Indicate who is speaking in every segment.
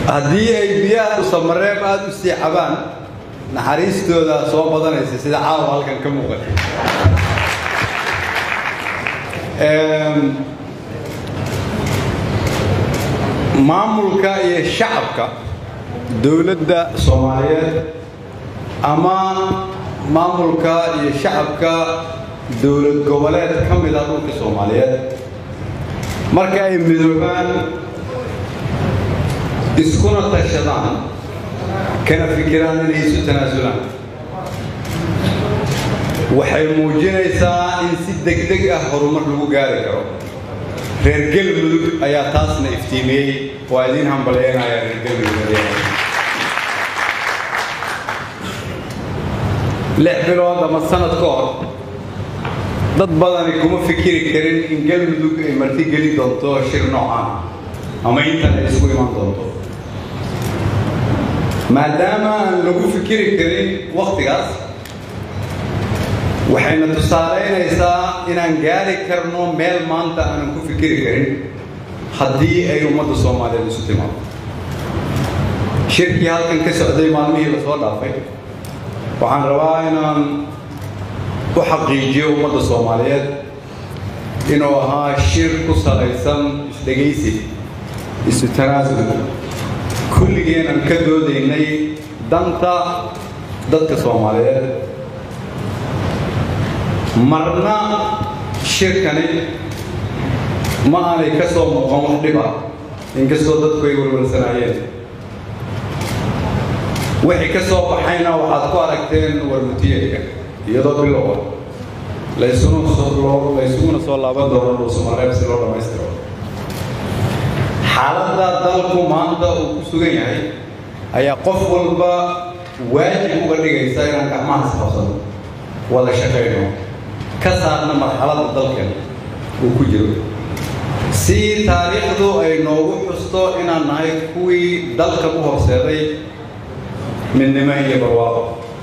Speaker 1: haddii ay biyaha usamareeb aada u sii cabaan naxariistooda soo badanaysa sida caawa halkan ka muuqata maamulka iyo shacabka dowladda soomaaliyeed ama maamulka iyo shacabka dowlad goboleed ka mid ah dhulka soomaaliyeed marka ay midoobaan iskuna tashadaan kana fikiraan inay isu tanaasulaan waxay muujinaysaa in si degdeg ah horumar lagu gaari karo reer galmudug ayaa taasna iftiimiyey waa idiin hambalyeynaya reer galmudug lix bilood ama sanad ka hor dad badani kuma fikiri karin in galmudug ay martigeli doonto shir noocaan ama intan ay isku iman doonto maadaama aan lagu fikiri karin wakhtigaas waxayna tusaalaynaysaa inaan gaari karno meel maanta aanan ku fikiri karin haddii ay ummadda soomaaliyeed isu timaado shirkii halkan ka socday maalmihii la soo dhaafay waxaan rabaa inaan u xaqiijiyo ummadda soomaaliyeed inuu ahaa shir ku salaysan isdhegaysi isu tanaasul kulligeenan ka doodaynay danta dadka soomaaliyeed marna shirkani ma aanay ka soo muuqan wax dhib ah inkastoo dadku ay walwalsanaayeen wixii ka soo baxayna waxaad ku aragteen warmutiyeedka iyadoo bilow ah laysuguna soo laaban doono dhuusamareeb si loo dhammaystiro xaaladda dalku maanta uu ku sugan yahay ayaa qof walba waajib uga dhigaysa inaan gacmahaas qabsano wada shaqayno ka saarna marxaladda dalkeena uu ku jiro si taariikhdu ay noogu xusto inaan nahay kuwii dalka u horseeday midnimo iyo barwaaqo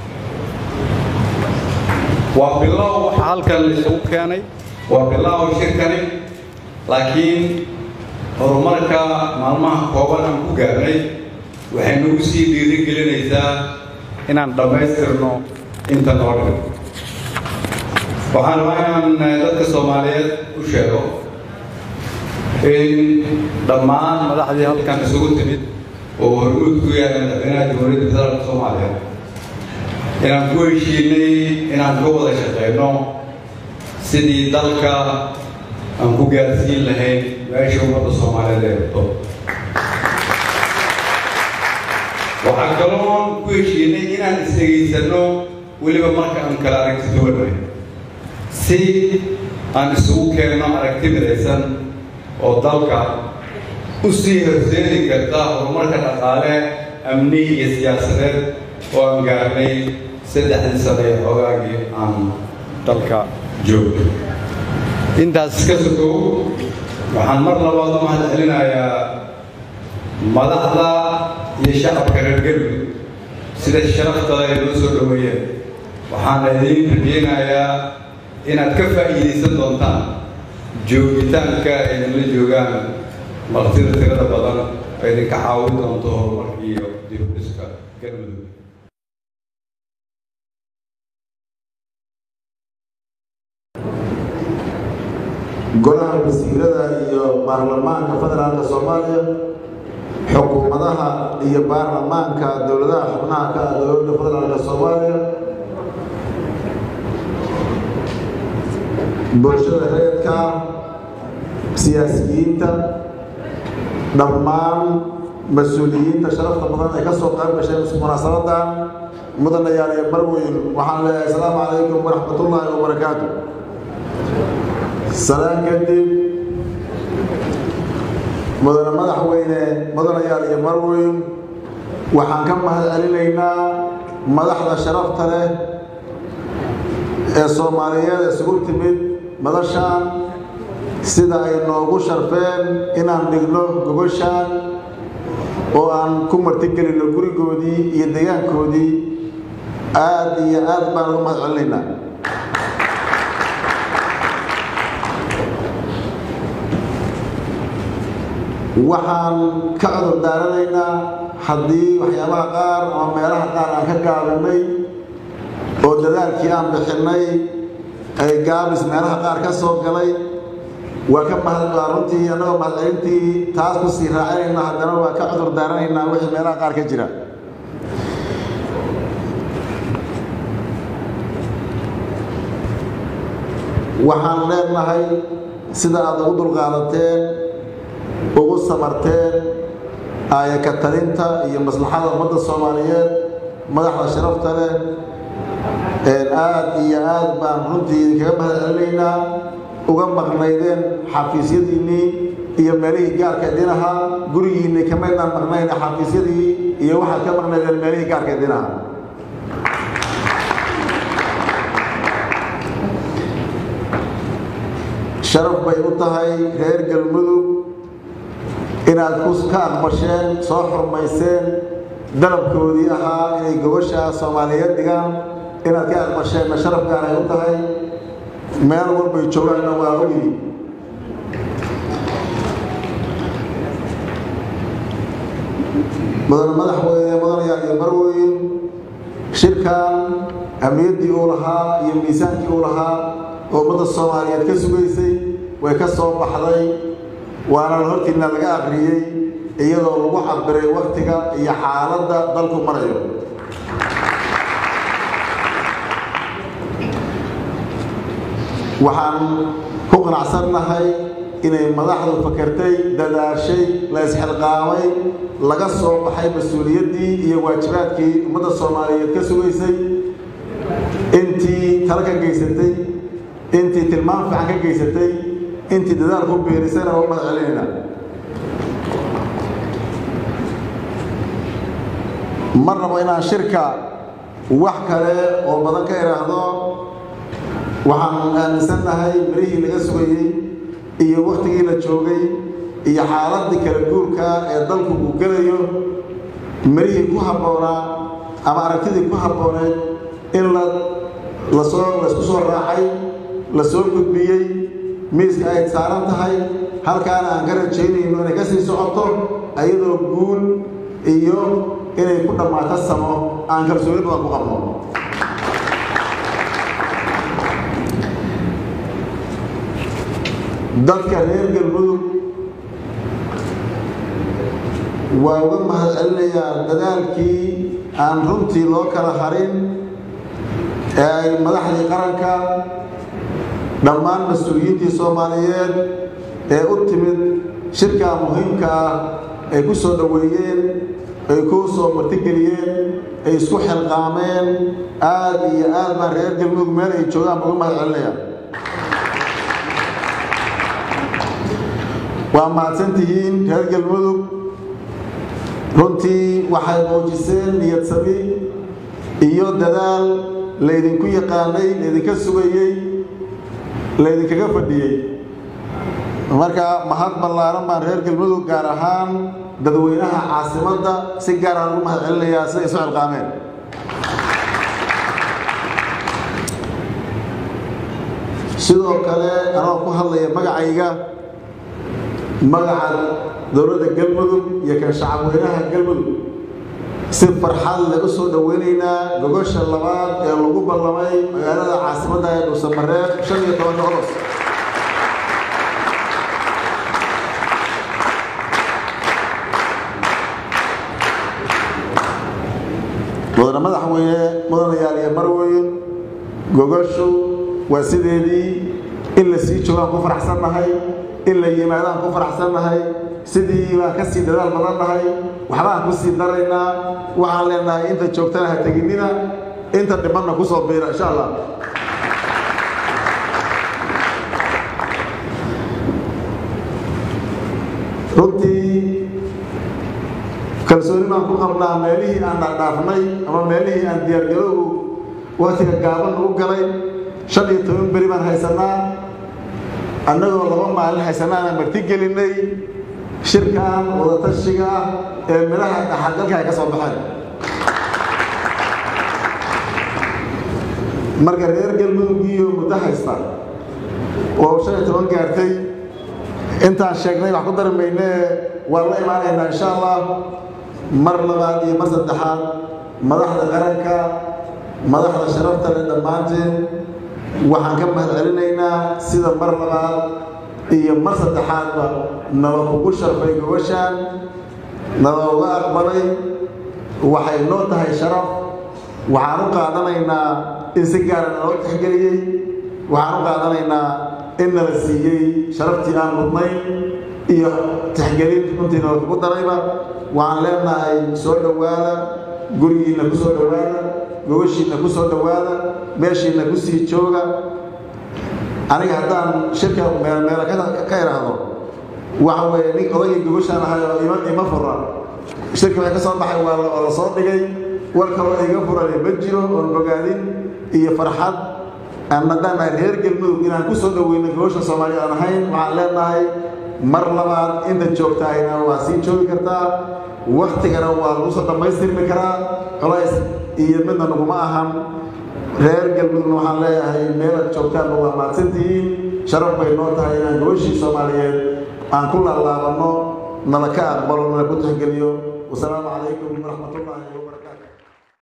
Speaker 1: waa bilow waxa halkan isugu keenay waa bilow shirkani laakiin horumarka maalmaha kooban aan ku gaarnay waxay nagu sii dhiirigelinaysaa inaan dhammaystirno inta noo dhigo waxaan rabaa inaan dadka soomaaliyeed u sheego in dhammaan madaxdii halkan isugu timid oo hormuud ku yahay madaxweynaha jamhuuriyadda federaalka soomaaliya inaan ku heshiinay inaan ka wada shaqeyno sidii dalka aan ku gaarsiin lahayn meesha ummadda soomaaliyeed ay rabto waxaan kaloon ku heshiinay inaan isdhegaysanno weliba marka aan kala aragti duwanay si aan isugu keenno aragti midaysan oo dalka u sii horseedi karta horumarka dhaqaale amni iyo siyaasadeed oo aan gaarnay saddexdii sano ee xogaagii aan dalka joogno intaas ka sokow waxaan mar labaad u mahad celinayaa madaxda iyo shacabka reer galmudug sida sharaftada ay noo soo dhoweeyeen waxaana idiin rajeynayaa inaad ka faa'iidaysan doontaan joogitaanka idinla joogaan martida tirada badan oo idinka caawin doonto horumarka iyo dibudhiska galmudug
Speaker 2: golaha wasiirada iyo baarlamaanka federaalka soomaaliya xukuumadaha iyo baarlamaanka dowladaha xubnaha ka ah dowladda federaalka soomaaliya bulshada reerka siyaasiyiinta dhammaan mas-uuliyiinta sharafta badan ee ka soo qayb gashay munaasabadan mudanayaal iyo barweyn waxaan leeyahay asalaamu calaykum waraxmatullaahi wabarakaatu salaan kadib mudane madaxweyne mudanayaal iyo marweyn waxaan ka mahad celinaynaa madaxda sharafta leh ee soomaaliyeed isugu timid madashaan sida ay noogu sharfeen inaan dhigno gogoshaan oo aan ku martigelinno gurigoodii iyo deegaankoodii aad iyo aad baan ugu mahad celinaynaa waxaan ka cudur daaranaynaa haddii waxyaabaha qaar ama meelaha qaar aan ka gaabinay oo dadaalkii aan bixinnay ay gaabis meelaha qaar ka soo galay waa ka mahad waa runtii annagoo mahadcelintii taas ku sii raacinayna haddana waa ka cudur daaranaynaa wixii meelaha qaar ka jira waxaan leenahay sida aad ugu dulqaadateen ugu samarteen aayaka talinta iyo maslaxada ummadda soomaaliyeed madaxda sharafta leh aad iyo aad baan runtii idinkaga mahad celinaynaa uga maqnaydeen xafiisyadiinnii iyo meelihii gaarka idin ahaa gurigiinnii kamaydaan maqnayn xafiisyadii iyo waxaad ka maqnaydeen meelihii gaarka idin ahaa sharaf bay u tahay reer galmudug inaad ka aqbasheen soo xurmayseen dalabkoodii ahaa inay gobasha soomaaliyeed dhigaan inaad ka aqbasheenna sharaf gaaray u tahay meel walbay joogaanna waa ogyihi mudane madaxweyne mudanayaal iyo marweyn shirkan ahmiyaddii uu lahaa iyo miisaankii uu lahaa oo ummadda soomaaliyeed ka sugaysay way ka soo baxday waana hortiina laga aqriyey iyadoo lagu cabiray waktiga iyo xaaladda dalku marayo waxaan ku qanacsannahay inay madaxdu fakertay dadaashay la isxilqaamay laga soo baxay mas-uuliyaddii iyo waajibaadkii ummadda soomaaliyeed ka sugaysay intii tala ka geysatay intii tilmaam fiican ka geysatay intii dadaal ku biirisayna waa mahad celinayna ma rabo inaan shirka wax kale oo badan ka idhaahdo waxaan aaminsannahay mirihii laga sugayey iyo wakhtigii la joogay iyo xaaladii kala guurka ee dalku uu gelayo mirihii ku habboonaa ama aragtidii ku habbooneed in la lasoo laysku soo raacay la soo gudbiyey miiska ay saaran tahay halkaana aan ka rajaynayno inay ka sii socoto ayadoo guul iyo inay ku dhammaato samo aan kalsooni badan ku qabno dadka reer galmudug waa uga mahad celinayaa dadaalkii aan runtii loo kala harin ee ay madaxdii qaranka dhammaan mas-uuliyiintii soomaaliyeed ee u timid shirkaa muhiimka ah ay ku soo dhoweeyeen ay ku soo martigeliyeen ay isku xilqaameen aad iyo aad baan reer galmudug meel ay joogaan uga mahad celinaya waa mahadsan tihiin reer galmudug runtii waxay muujiseen niyad sami iyo dadaal laydinku yaqaanay laydinka sugayey laydinkaga fadhiyey marka mahad ballaaran baan reer galmudug gaar ahaan dadweynaha caasimadda si gaar aan ugu mahad celinayaa siday isu xilqaameen sidoo kale anoo ku hadlaya magacayga magaca dowladda galmudug iyo kan shacabweynaha galmudug si farxad leh u soo dhoweynaynaa gogosha labaad ee lagu ballamay magaalada caasimadda ee dhuusamareeb shan iyo tobanka oros mudane madaxweyne mudanayaal iyo marweyn gogoshu waa sideedii in la sii joogaan ku faraxsannahay in la yimaadaan ku faraxsannahay sidii baan ka sii dadaal badan nahay waxbaan ku sii daraynaa waxaan leenahay inta joogtana ha teginina inta dhibanna ku soo biira insha allah runtii kalsooni baan ku qabnaa meelihii aan dhaadhaafnay ama meelihii aan diyaargarowgu waktiga gaaban ugu galay shan iyo toban beri baan haysanaa annagoo laba maalin haysanaana marti gelinay shirkan wadatashiga ah ee midhaha dhaxalgalka ay ka soo baxeen marka reer galmudug iyo muddo haysta oo shan iyo toban gaartay intaan sheegnay wax ku dari maynee waan la imaanaynaa insha allah mar labaad iyo mar saddexaad madaxda qaranka madaxda sharafta leh dhammaanteen waxaan ka mahad celinaynaa sida mar labaad iyo mar saddexaadba naba kugu sharfay gobashaan nalooga aqbalay waxay noo tahay sharaf waxaan u qaadanaynaa in si gaara naloo tixgeliyey waxaan u qaadanaynaa in nala siiyey sharaftii aan mudnayn iyo tixgelin runtii nala kugu darayba waxaan leenahay soo dhowaada gurigiinna ku soo dhowaada gobashiinna ku soo dhowaada meeshiinna ku sii jooga aniga haddaan shirka meelmeela ka idhaahdo waxa weeye nin odagii gobashaan ahay oo ima ima fura shirka waxay ka soo baxay waa oo la soo dhigay war kaloo iga furane ma jiro oon bogaadin iyo farxad aan haddaan reer galmudug inaan ku soo dhoweyno gobasha soomaaliya aan ahayn waxaan leenahay mar labaad inta joogtaayna waa sii joogi kartaa waktigana waa lagu soo dhammaystirmi karaa culays iyo midna naguma ahan reer galmudugna waxaan leeyahay meelaad joogtaanba waa mahadsantihiin sharaf bay noo tahay inaan gobashii soomaaliyeed aan ku laalaabanno nala ka aqbalo nala ku tixgeliyo wasalaamu calaykum waraxmatullaahi wabarakatu